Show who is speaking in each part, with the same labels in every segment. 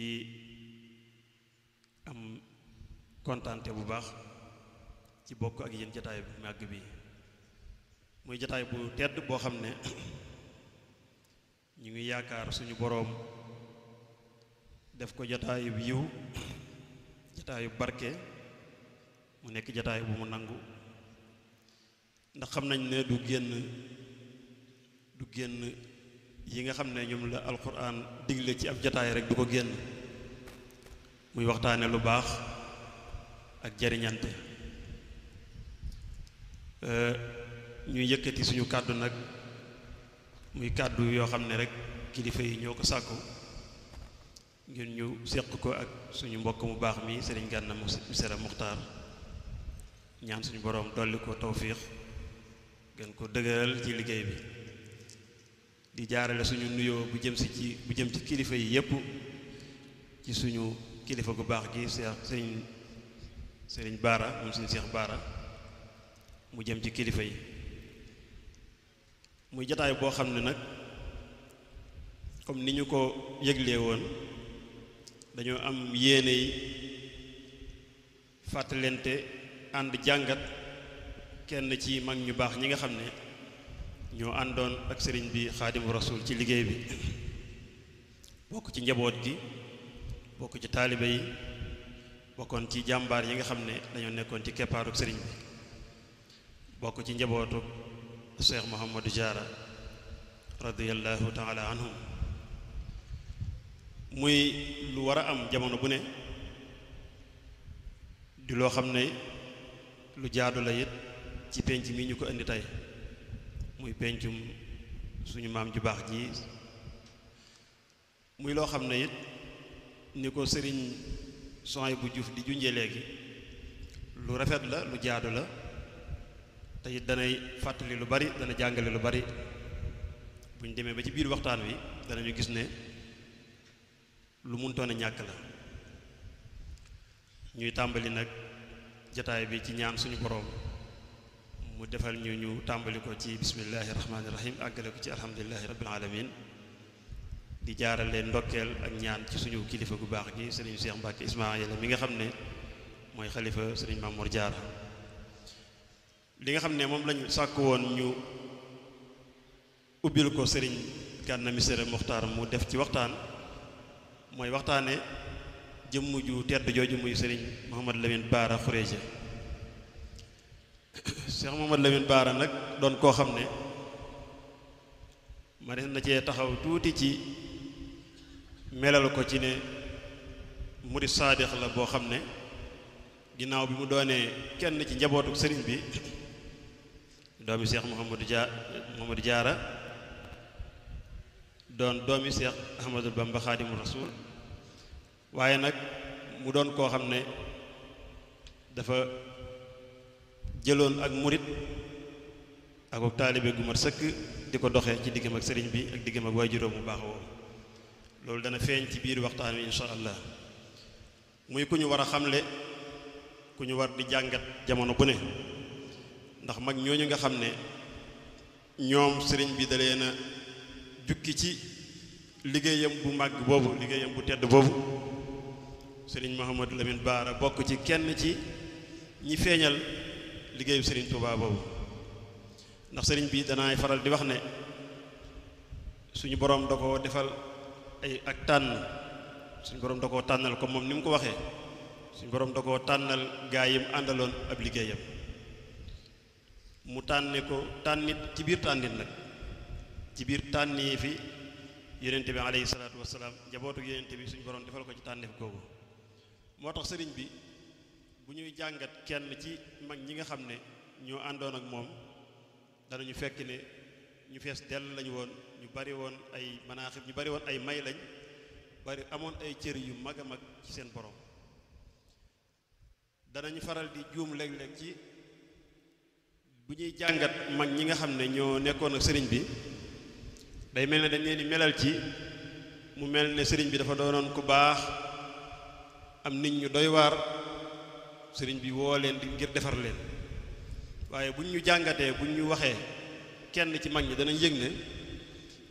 Speaker 1: di am kontante bu baax ci bokk ak yéen jataay bu màgg bi muy jataay bu tedd boo xam ne ñu ngi yaakaar suñu boroom def ko jataayu yiw jataayu barke mu nekk jataay bu mu nangu ndax xam nañ ne du génn du génn yi nga xam ne ñoom la alquran digle ci ab jataay rek du ko génn muy waxtaane lu baax ak jariñante ñuy yëkkati suñu kàddu nag muy kàddu yoo xam ne rek kilifa yi ñoo ko sàkku ngir ñu séq ko ak suñu mbokk mu baax mi sëriñ Gana Messere Muxtaar ñaan suñu boroom dolli ko tawfiix gën ko dëgëral ci liggéey bi di jaarale suñu nuyoo bu jëm si ci bu jëm ci kilifa yi yépp ci suñu kilifa gu baax gi seex sëriñ sëriñ baara moom suñu seex baara mu jëm ci kilifa yi muy jataay boo xam ne nag comme ni ñu ko yëglee woon dañoo am yéene yi fàttalente ànd jàngat kenn ci mag ñu baax ñi nga xam ne ñoo àndoon ak sëriñ bi xaadimu rasul ci liggéey bi bokk ci njaboot gi bokk ci taalibe yi bokkoon ci jàmbaar yi nga xam ne dañoo nekkoon ci keppaaruk sëriñ bi bokk ci njabootu Cheikh Mouhamadou Diarra radiyallahu taala anhum muy lu war a am jamono bu ne di loo xam ne lu jaadu la it ci penc mi ñu ko indi tey muy pencum suñu maam ju baax ji muy loo xam ne it ni ko sëriñ soy bu Juuf di junjee léegi lu rafet la lu jaadu la te it danay fàttali lu bari dana jàngale lu bari bu ñu demee ba ci biir waxtaan wi danañu gis ne lu muntoon a ñàkk la ñuy tàmbali nag jataay bi ci ñaan suñu boroom mu defal ñu ñu tàmbali ko ci bismillahi rahmaani rahim àggale ko ci alhamdulilahi rabbil alamin di jaarale ndokkeel ak ñaan ci suñu kilifa gu baax gi sëriñ Cheikh Mbacke Ismaayila mi nga xam ne mooy xalifa sëriñ Mamour Diarra li nga xam ne moom lañu sàkk woon ñu ubbil ko sëriñ Gana Messere Muxtaar mu def ci waxtaan mooy waxtaane jëmm ju tedd jooju muy sëriñ Mouhamad Lamine Baara Xureja Cheikh Mouhamad Lamine Baara nag doon koo xam ne ma des na cee taxaw tuuti ci melal ko ci ne murid saadix la boo xam ne ginnaaw bi mu doonee kenn ci njabootu sëriñ bi doomi Cheikh Mouhamadou Dia Mouhamadou Diarra doon doomi Cheikh Ahmadou Bamba Xaadimu Rasuul waaye nag mu doon koo xam ne dafa jëloon ak murit ak ak taalibe gu mat sëkk di ko doxee ci diggam ak sëriñ bi ak diggam ak waajuróom mu baax woo loolu dana feeñ ci biir waxtaan wi insha allah muy ku ñu war a xamle ku ñu war di jàngat jamono bu ne ndax mag ñooñu nga xam ne ñoom sëriñ bi da leen a jukki ci liggéeyam bu màgg boobu liggéeyam bu tedd boobu sëriñ Mouhamadou Lamine Baara bokk ci kenn ci ñi feeñal liggéeyu sëriñ Touba boobu ndax sëriñ bi danaay faral di wax ne suñu boroom da ko defal ay ak tànn suñu boroom da koo tànnal comme moom ni mu ko waxee suñu boroom da koo tànnal gaa yi mu àndaloon ab liggéeyam mu tànne ko tànnit ci biir tànnit nag ci biir tànni fi yonente bi alayhi salaatu wasalaam njabootu yonente bi suñu boroom defal ko ci tànneef googu moo tax sëriñ bi bu ñuy jàngat kenn ci mag ñi nga xam ne ñoo àndoon ak moom danañu fekk ne ñu fees dell lañu woon ñu bari woon ay manaaxib ñu bari woon ay may lañ bari amoon ay cër yu mag a mag ci seen borom danañu faral di juum léeg-léeg ci bu ñuy jàngat mag ñi nga xam ne ñoo nekkoon ak sëriñ bi day mel ne dañ leen di melal ci mu mel ne sëriñ bi dafa doonoon ku baax am nit ñu doy waar sëriñ bi woo leen di ngir defar leen waaye buñ ñu jàngatee buñ ñu waxee kenn ci mag ñi danañ yëg ne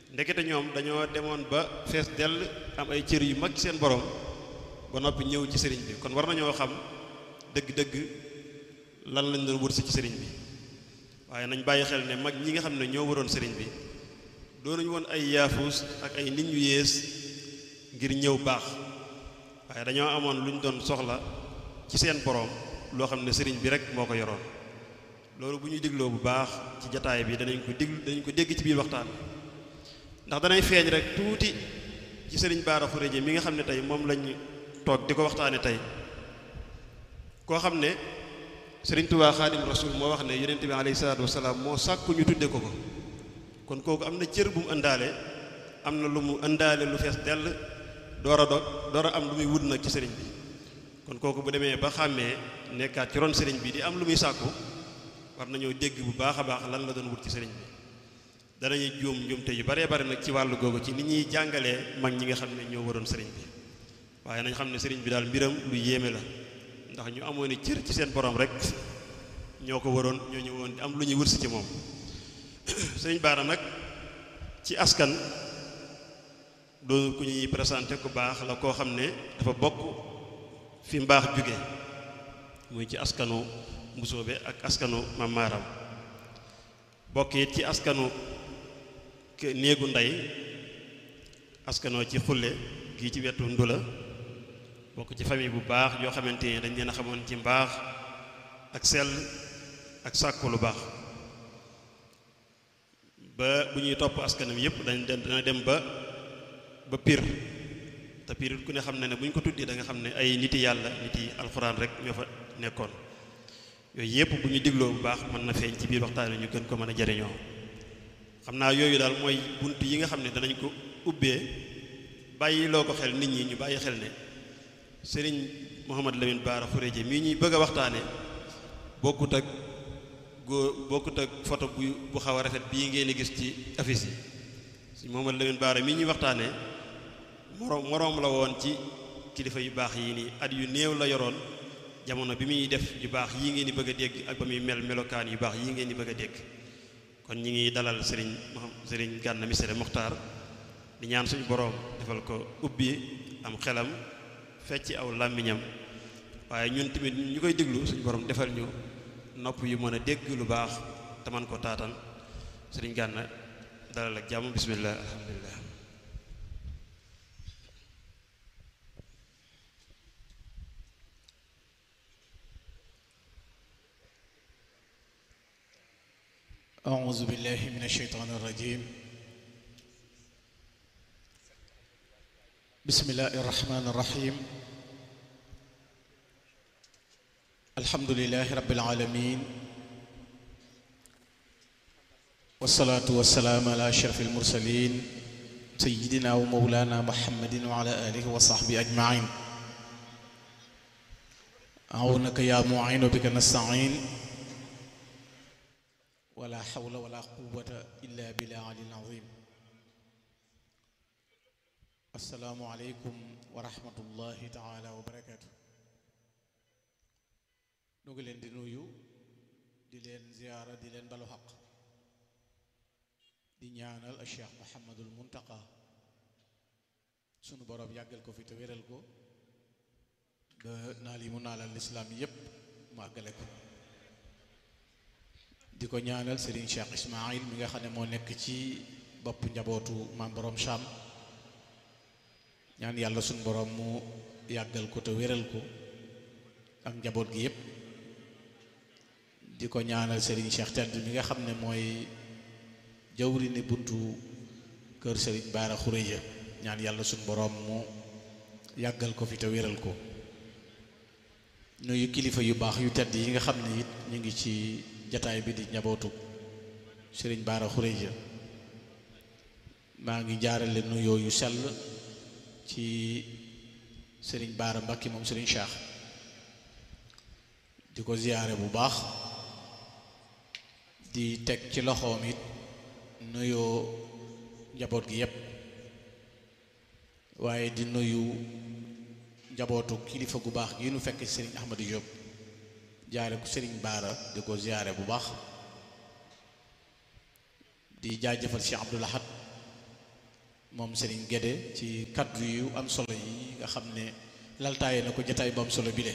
Speaker 1: ndekete ñoom dañoo demoon ba fees dell am ay cër yu mag ci seen borom ba noppi ñëw ci sëriñ bi kon war nañoo xam dëgg-dëgg lan lañ doon wër si ci sëriñ bi waaye nañ bàyyi xel ne mag ñi nga xam ne ñoo waroon sëriñ bi doonuñu woon ay yaafuus ak ay nit ñu yées ngir ñëw baax waaye dañoo amoon lu ñu doon soxla ci seen borom loo xam ne sëriñ bi rek moo ko yoroon loolu bu ñuy digloo bu baax ci jataay bi danañ ko diglu danañ ko dégg ci biir waxtaan ndax danay feeñ rek tuuti ci sëriñ Baara Xuréje mi nga xam ne tey moom lañ toog di ko waxtaane tey koo xam ne sëriñ Tuubaa Xaadim Rasuul moo wax ne yonent bi alayhi salaatu wasalaam moo sàkku ñu tudde ko ko kon kooku am na cër bu mu ëndaale am na lu mu ëndaale lu fees dell door a dog door a am lu muy wut nag ci sëriñ bi kon kooku bu demee ba xàmmee nekkaat ci ron sëriñ bi di am lu muy sàkku war nañoo dégg bu baax a baax lan la doon wut ci sëriñ bi danañuy juum njuumte yu baree bari nag ci wàllu googu ci ni ñuy jàngalee mag ñi nga xam ne ñoo waroon sëriñ bi waaye nañ xam ne sëriñ bi daal mbiram lu yéeme la ndax ñu amoon ni cër ci seen borom rek ñoo ko waroon ñoo ñëwoon am lu ñuy wërsi ci moom sëriñ Baara nag ci askan doon ku ñuy présenté ku baax la koo xam ne dafa bokk fi mbaax jóge muy ci askanu mbusoobe ak askanu mamaaram bokk it ci askanu néegu ndey askanoo ci xulle gii ci wetu ndula bokk ci famille bu baax yoo xamante ni dañ leen a xamoon ci mbaax ak sell ak sàkku lu baax ba bu ñuy topp askanam yépp dañ dana dem ba ba pir te pir ku ne xam ne ne bu ñu ko tuddee da nga xam ne ay niti yàlla niti alxuraan rek ñoo fa nekkoon yooyu yépp bu ñu digloo bu baax mën na feeñ ci biir waxtaan ñu gën ko mën a jariñoo xam naa yooyu daal mooy bunt yi nga xam ne danañ ko ubbee bàyyi loo ko xel nit ñi ñu bàyyi xel ne sëriñ Mouhamad Lamine Bara Khourédia mii ñuy bëgg a waxtaane bokkut ak góor bokkut ak photo bu bu xaw a rafet bii ngeen di gis ci affiche yi si Mouhamad Lamine Bara mii ñuy waxtaane moroom moroom la woon ci kilifa yu baax yi nii at yu néew la yoroon jamono bi muy def yu baax yii ngeen di bëgg a dégg ak ba muy mel melokaan yu baax yii ngeen di bëgg a dégg kon ñi ngi dalal sëriñ sëriñ Gana Messere Mokhtar di ñaan suñu boroom defal ko ubbi am xelam fecc aw làmmiñam waaye ñun tamit ñu koy déglu suñu boroom defal ñu nopp yu mën a dégg lu baax te man ko taatan sëriñ Gana dalal ak jàmm bismillah alhamdulillah
Speaker 2: أعوذ بالله من الشيطان الرجيم بسم الله الرحمن الرحيم الحمد لله رب العالمين والصلاة والسلام على أشرف المرسلين سيدنا ومولانا محمد وعلى آله وصحبه أجمعين أعونك يا معين بك نستعين ولا حول ولا قوة إلا بالله العلي العظيم السلام عليكم ورحمة الله تعالى وبركاته nu ngi leen di nuyu di leen ziyaara di leen balu xaq di ñaanal a Cheikh Muhammadul Muntaqa sunu boroom yàggal ko fi te wéral ko ba naal yi mu naalal lislaam yépp mu àggale ko di ko ñaanal Serigne Cheikh Ismaïl mi nga xam ne moo nekk ci bopp njabootu maam borom Cham ñaan yàlla suñ borom mu yàggal ko te wéral ko ak njaboot gi yépp di ko ñaanal Serigne Cheikh Tent mi nga xam ne mooy jawri ni buntu kër Serigne Bara Khourédia ñaan yàlla suñ borom mu yàggal ko fi te wéral ko nuyu kilifa yu baax yu tedd yi nga xam ne it ñu ngi ci jataay bi di njabootu sëriñ Bara Khourédia maa ngi jaarale nuyoo yu sell ci sëriñ Bara Mbacke moom sëriñ Cheikh di ko ziyaare bu baax di teg ci loxoom it nuyoo njaboot gi yépp waaye di nuyu njabootu kilifa gu baax gi nu fekk sëriñ Ahmadou Diop jaare ko sëriñ Bara di ko ziyaare bu baax di jaajëfal Cheikh Abdoul Ahad moom Serigne Guédé ci kaddu yu am solo yi nga xam ne laltaaye na ko jataay bu am solo bile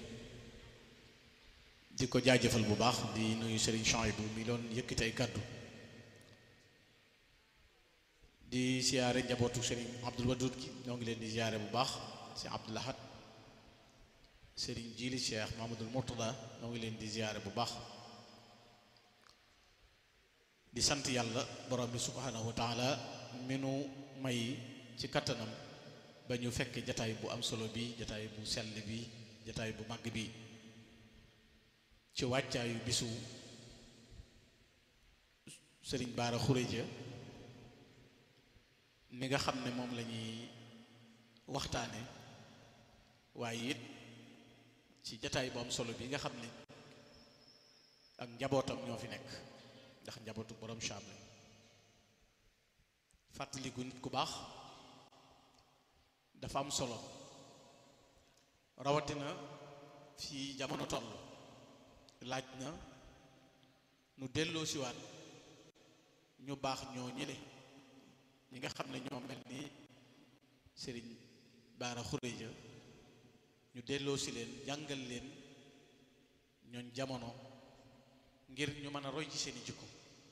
Speaker 2: di ko jaajëfal bu baax di nuyu Serigne Chouaïbou mi doon yëkkati ay kaddu di siyaare njabootu Serigne Abdoul Wadoud gi ñoo ngi leen di siyaare bu baax si Abdoul Ahad Serigne Jili Cheikh Mahamadoul Mourtada ñoo ngi leen di siyaare bu baax di sant yàlla borom bi subhanahu wa taala minu may ci kattanam ba ñu fekk jataay bu am solo bi jataay bu sell bi jataay bu màgg bi ci wàccaayu bisu Serigne Bara Khourédia ni nga xam ne moom la ñuy waxtaane waaye it ci jataay bu am solo bi nga xam ne ak njabootam ñoo fi nekk ndax njabootu borom Cham lañ fàttaliku nit ku baax dafa am solo rawatina fii jamono toll laaj na nu delloo siwaat ñu baax ñoo ñële ñi nga xam ne ñoo mel ni Serigne Bara Khourédia ñu delloo si leen jàngal leen ñooñ jamono ngir ñu mën a roy ci seeni jikko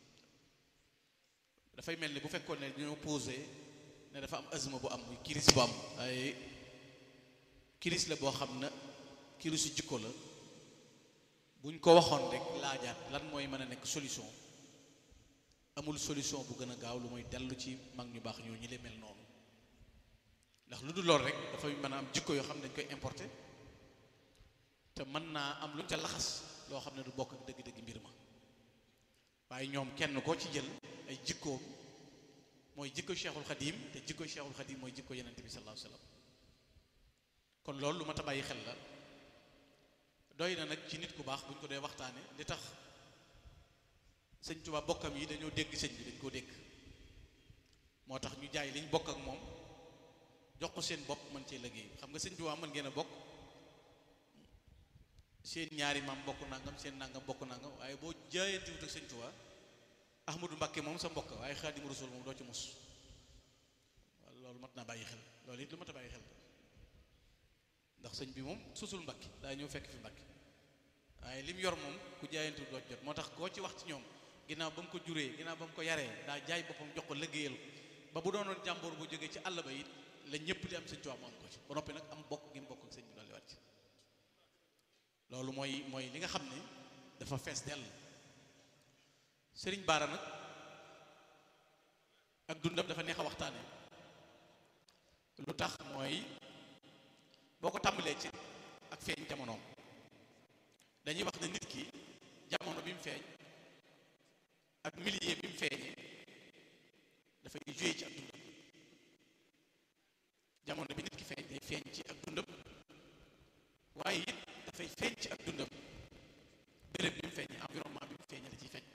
Speaker 2: dafay mel ni bu fekkoon ne ñoo posé ne dafa am azma bu am muy kiris bu am ay kiris la boo xam ne kirisu jikko la buñ ko waxoon rek laajaat lan mooy mën a nekk solution amul solution bu gën a gaaw lu mooy dellu ci mag ñu baax ñoo ñi leen mel noonu ndax lu dul lool rek dafay mën a am jikko yoo xam ne dañ koy importer te mën naa am luñ ca laxas loo xam ne du bokk ak dëgg-dëgg mbir ma waaye ñoom kenn koo ci jël ay jikkoom mooy jikko cheikhul xadim te jikko cheikhul xadim mooy jikko yenente bi sallallahu alayhi wasallam kon loolu lu ma ta bàyyi xel la doy na nag ci nit ku baax buñ ko dee waxtaane li tax sëñ Tuubaa bokkam yi dañoo dégg sëñ bi dañ koo dégg moo tax ñu jaay liñ bokk ak moom jox ko seen bopp mën cee liggéey xam nga sëñ Tuubaa mën ngeen a bokk seen ñaari maam bokk nangam seen nangam bokk nangam waaye boo jaayante wut ak sëñ Tuubaa Ahmadu Mbakke moom sa mbokk waaye Xaadimu Rasuul moom doo ci mus loolu mat naa bàyyi xel loolu it lu mat a bàyyi xel ndax sëñ bi moom susul Mbakke daa ñëw fekk fi Mbakke waaye lim yor moom ku jaayante wut doo ci jot moo tax koo ci wax ci ñoom ginnaaw ba mu ko juree ginnaaw ba mu ko yaree daa jaay boppam jox ko liggéeyal ko ba bu doonoon jàmboor bu jógee ci àll ba it la ñëpp di am sëñ Tuubaa mu am ko ci ba noppi nag am bokk gi mu bokk ak sëñ bi dolli waat ci loolu mooy mooy li nga xam ne dafa fees dell sëriñ Bara nag ak dundam dafa neex a waxtaane lu tax mooy boo ko tàmbalee ci ak feeñ jamonoom dañuy wax ne nit ki jamono bi mu feeñ ak milieu bi mu feeñee dafay joué ci ak dundam jamono bi nit ki feeñ day feeñ ci ak dundam waaye it dafay feeñ ci ak dundam béréb bi mu feeñee environnement bi mu feeñee da ciy feeñ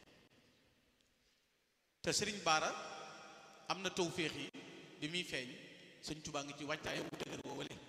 Speaker 2: te sëriñ Bara am na tawféex yi bi muy feeñ sëñ Tuubaa ngi ci wàccaayam bu dëgër boo wale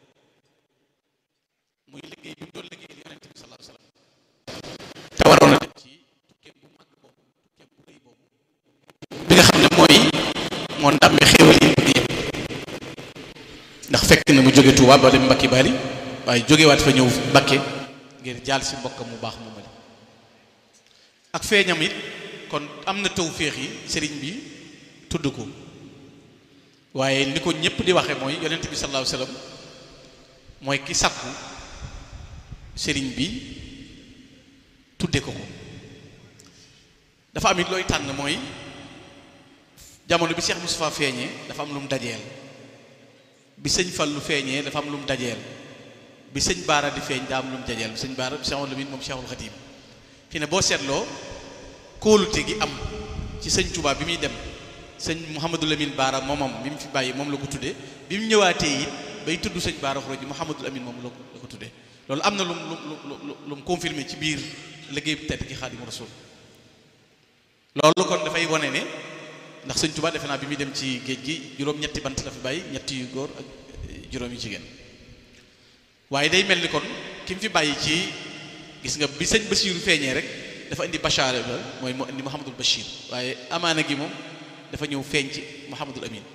Speaker 2: muy liggéey bi mu doon liggéey li yonente bi sallallahu alayhi wasallam te waroon a dem ci tukkeem bu mag boobu tukkeem bu rëy boobu bi nga xam ne mooy moo ndàmmee xéewal yi bëgg yëpp ndax fekk na mu jóge Tuubaa ba dem Mbakki Bari waaye jógewaat fa ñëw Mbakke ngir jaal si mbokkam mu baax mu mali ak feeñam it kon am na tawféex yi sëriñ bi tudd ko waaye ni ko ñëpp di waxe mooy yonent bi sallallahu alayhi wasallam mooy ki sàkku sëriñ bi tudde ko ko dafa am it looy tànn mooy jamono bi Cheikh Moustapha feeñee dafa am lu mu dajeel bi sëñ Fallu feeñee dafa am lu mu dajeel bi sëñ Bara di feeñ daa am lu mu dajeel sëñ Bara Cheikhul Lamin moom Cheikhul Khadim fi ne boo seetloo kóolute gi am ci sëñ Touba bi muy dem sëñ Mouhamadou Lamine Bara moomam bi mu fi bàyyi moom la ko tuddee bi mu ñëwaatee it bay tudd sëñ Bara Khourédia Mouhamadou Lamine moom la ko la ko tuddee loolu am na lu mu lu lu lu mu confirmé ci biir liggéey bu tedd ki Xaadimu Rasuul loolu kon dafay wane ne ndax sëñ Touba defe naa bi muy dem ci géej gi juróom-ñetti bant la fi bàyyi ñetti yu góor ak juróom yu jigéen waaye day mel ni kon ki mu fi bàyyi ci gis nga bi sëñ Basiiru feeñee rek dafa indi Bachar la mooy mu indi Mouhamadul Bachir waaye amaana gi moom dafa ñëw feeñ ci Mouhamadul Amin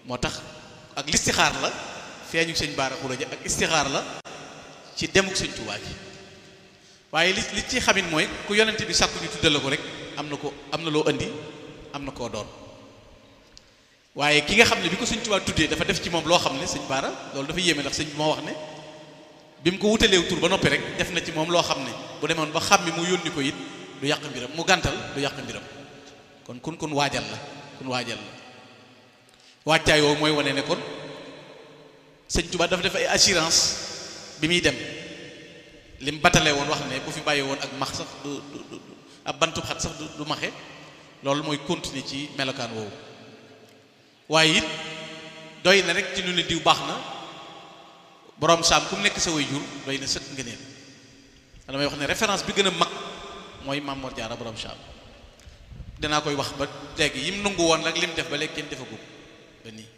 Speaker 2: moo tax ak listixaar la feeñu sëñ baara xuraja ak istixaar la ci demuk sëñ Tuubaa gi waaye li li ci xamit mooy ku yonent bi sàkku ñu tuddal la ko rek am na ko am na loo indi am na koo doon waaye ki nga xam ne bi ko sëñ Tuubaa tuddee dafa def ci moom loo xam ne sëñ baara loolu dafa yéeme ndax sëñ bi moo wax ne bi mu ko wutaleew tur ba noppi rek def na ci moom loo xam ne bu demoon ba xam mi mu yónni ko it du yàq mbiram mu gàntal du yàq mbiram kon kun kun waajal la kun waajal la waajtaay woowu mooy wane ne kon sëñ Tuubaa dafa def ay assurance bi muy dem li mu batale woon wax ne bu fi bàyyi woon ak max sax du du du ab bantu xat sax du maxe loolu mooy continuer ci melokaan woowu waaye it doy na rek ci lu ne diw baax na borom saam ku mu nekk sa way jur doy na sëkk ngëneel damay wax ne référence bi gën a mag mooy Maam Mor Jaara borom saam danaa koy wax ba léegi yim nangu woon rek lim def ba léegi kenn defagum ba nii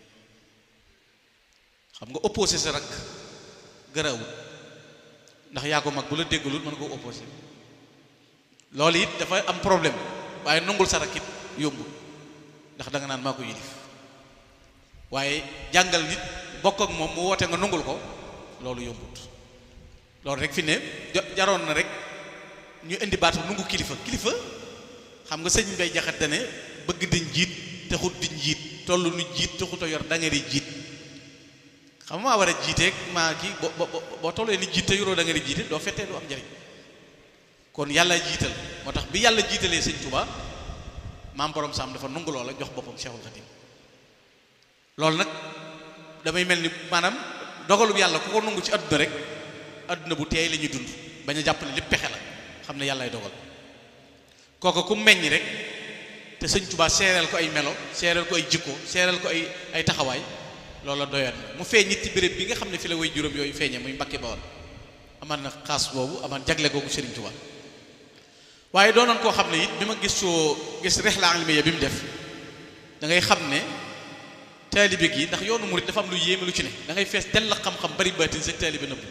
Speaker 2: xam nga opposé sa rak gërawut ndax yaa ko mag bu la déggalul mën koo opposé loolu it dafa am problème waaye nungul sa rak it yombul ndax da nga naan maa ko yilif waaye jàngal nit bokk ak moom mu woote nga nungul ko loolu yombut loolu rek fi ne jaroon na rek ñu indi baatu nungu kilifa kilifa xam nga sëñ bay jaxat dane bëgg di njiit taxut di njiit toll nu jiit taxut a yor dangari jiit xam maa war a jiiteeg maa kii bo bo boo tollee ni jiit te yoroo dangari jiite doo fettee du am njariñ kon yàlla jiital moo tax bi yàlla jiitalee sëñ Tuubaa maam borom saam dafa nungu loola jox boppam Cheikhul Khadim loolu nag damay mel ni maanaam dogalub yàlla ku ko nungu ci àdduna rek àdduna bu teey la ñuy dund bañ a jàpp ne lépp pexe la xam ne yàllaay dogal kooku ku meññ rek te sëñ Tuubaa seereel ko ay melo seereel ko ay jikko seereel ko ay ay taxawaay loola doyoon na mu feeñ it ci béréb bi nga xam ne fi la way juróom yooyu feeñee muy Mbàkke Bawol amaan na xaas boobu amaan jagle googu Sëriñ Tuubaa waaye doonoon koo xam ne it bi ma gis soo gis rihla ilmiya bi mu def da ngay xam ne taalibe gi ndax yoonu murid dafa am lu yéeme lu ci ne da ngay fees dell xam-xam bari baatin sa taalibe nëbb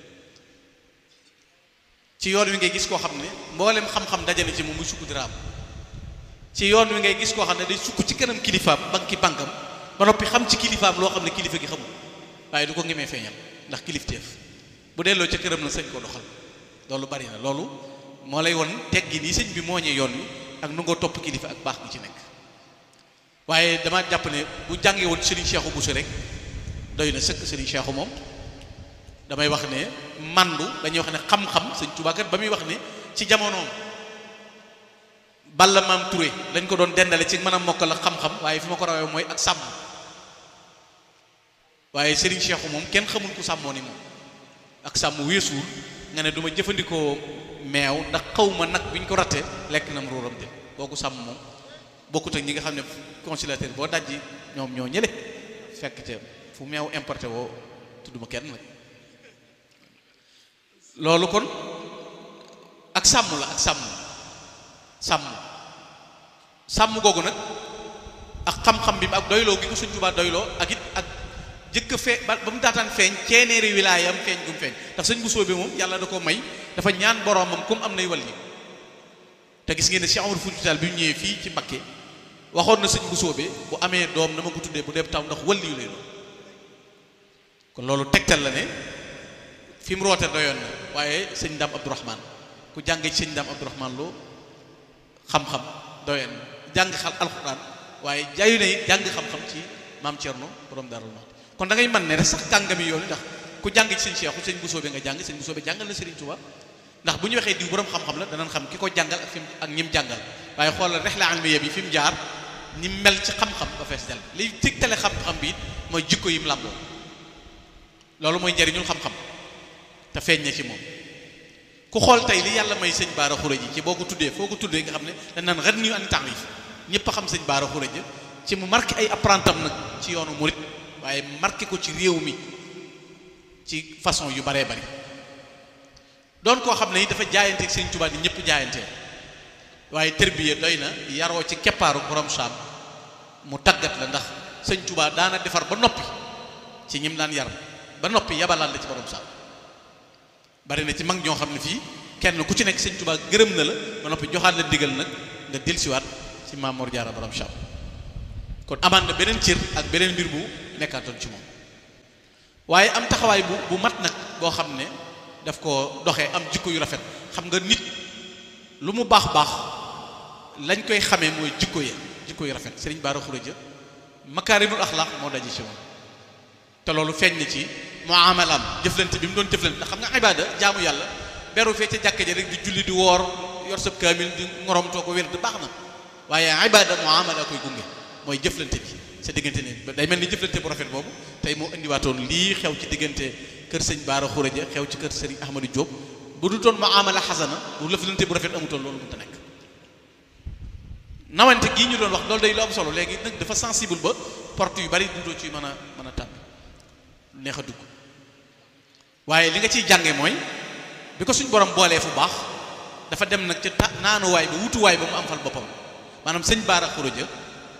Speaker 2: ci yoon wi ngay gis koo xam ne mboolem xam-xam dajale ci moom muy sukk diraam ci yoon wi ngay gis koo xam ne day sukk ci kanam kilifaam banki bankam ba noppi xam ci kilifaam loo xam ne kilifa gi xamul waaye du ko ngemee feeñal ndax kilifteef bu delloo ca këram na sañ ko doxal loolu bari na loolu moo lay won teggi nii sëñ bi mooñee yoon wi ak nu nga topp kilifa ak baax gi ci nekk waaye dama jàpp ne bu jàngee woon Serigne Cheikhou Bousso rek doy na sëkk Serigne Cheikhou moom damay wax ne mandu dañuy wax ne xam-xam sëñ Tuubaa kat ba muy wax ne ci jamonoom Balla Maam Touré dañ ko doon dendale ci mën a mokkal ak xam-xam waaye fi ma ko rawee mooy ak sàmm waaye Serigne Cheikhou moom kenn xamul ku sàmmoo ni moom ak sàmm weesuwul nga ne du ma jëfandikoo meew ndax xaw ma nag bi ñu ko ratte lekk na mu ruuram de kooku sàmm moom bokkut ak ñi nga xam ne conciliateur boo dajji ñoom ñoo ñële fekk te fu meew importé woo tudduma kenn nag loolu kon ak sàmm la ak sàmm sàmm sàmm googu nag ak xam-xam bi ak doyloo gi ko Sëñ Tuubaa doyloo ak it ak jëkk fee ba ba mu daataan feeñ ceeneeri wilaayam feeñ gu mu feeñ ndax sëñ bu soobee moom yàlla da ko may dafa ñaan boroomam comme am nay wàll yi te gis ngeen ne Cheikh Amadou Foutiyou Tall bi ñu ñëwee fii ci Mbakke waxoon na sëñ bu soobee bu amee doom na ma ko tuddee bu dee taw ndax wàll yu lay doon kon loolu tegtal la ne fi mu roote doyoon na waaye sëñ Ndam Abdourahman ku jàngee ci sëñ Ndam Abdourahman loo xam-xam doyoon na jàng xal alxuraan waaye jaayu ne jàng xam-xam ci maam Thierno borom Darou Mouhty kon da ngay mën ne rek sax kàngami yoon ndax ku jàng ci sëñ Cheikhu sëñ bu soobee nga jàng sëñ bu soobee jàngal na Serigne Touba ndax bu ñu waxee diw borom xam-xam la danañ xam ki ko jàngal ak fi mu ak ñim jàngal waaye xoolal rihla ilmiya bi fi mu jaar ni mel ci xam-xam ba fees del liy tigtale xam-xam bi it mooy jikko yi mu làmboo loolu mooy njariñul xam-xam te feeñ na ci moom ku xool tey li yàlla may sëñ Baara Xuré ji ci boo ko tuddee foo ko tuddee nga xam ne dañ naan ren ñu ani taarif ñëpp a xam sëñ Baara Xuré ji ci mu marqué ay apprentam nag ci yoonu murit waaye marqué ko ci réew mi ci façon yu baree bari doon koo xam ne dafa jaayante ak sëñ Tuubaa ni ñëpp jaayante waaye tërbiye doy na yaroo ci keppaaru borom saam mu tàggat la ndax sëñ Tuubaa daana defar ba noppi ci ñim daan yar ba noppi yabalaal la ci borom saam bari na ci mag ñoo xam ne fii kenn ku ci nekk sëñ Tuubaa gërëm na la ba noppi joxaat la digal nag nga dellusiwaat ci Maam Mor Jaara borom saam kon amaan na beneen cër ak beneen mbir bu nekkaatoon ci moom waaye am taxawaay bu bu mat nag boo xam ne daf ko doxee am jikko yu rafet xam nga nit lu mu baax baax lañ koy xamee mooy jikko ya jikko yu rafet Serigne Bara Khourédia makaarimul axlaaq moo daje ci moom te loolu feeñ na ci muamalaam jëflante bi mu doon jëflante ndax xam nga ibaada jaamu yàlla beru fee ca jàkka ja rek di julli di woor yor sab kaamil di ngoromtoo ko wér di baax na waaye ibaada muamala koy gunge mooy jëflante bi sa diggante ne day mel ni jëflante bu rafet boobu tey moo indiwaatoon lii xew ci diggante kër sëñ Bara Khourédia xew ci kër sëriñ Ahmadou Diop bu du toon muamala xasana bu lëflante bu rafet amutoon loolu mënta nekk nawante gii ñu doon wax loolu day lu am solo léegi nag dafa sensible ba porte yu bari dudoo ci mën a mën a tàbbi neex a dugg waaye li nga ciy jànge mooy bi ko suñ borom boolee fu baax dafa dem nag ca ta naanuwaay ba wutuwaay ba mu am fal boppam maanaam sëñ Bara Khourédia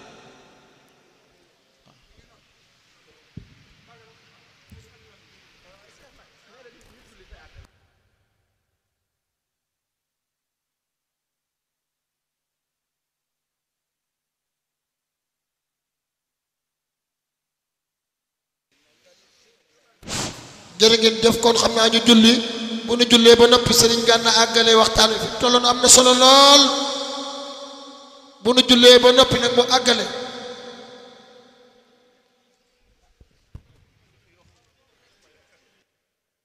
Speaker 3: jërë ngeen jëf kon xam naa ñu julli bu nu jullee ba noppi sëriñ Gana àggale waxtaan wi fi tolloon am na solo lool bu nu jullee ba noppi nag mu àggale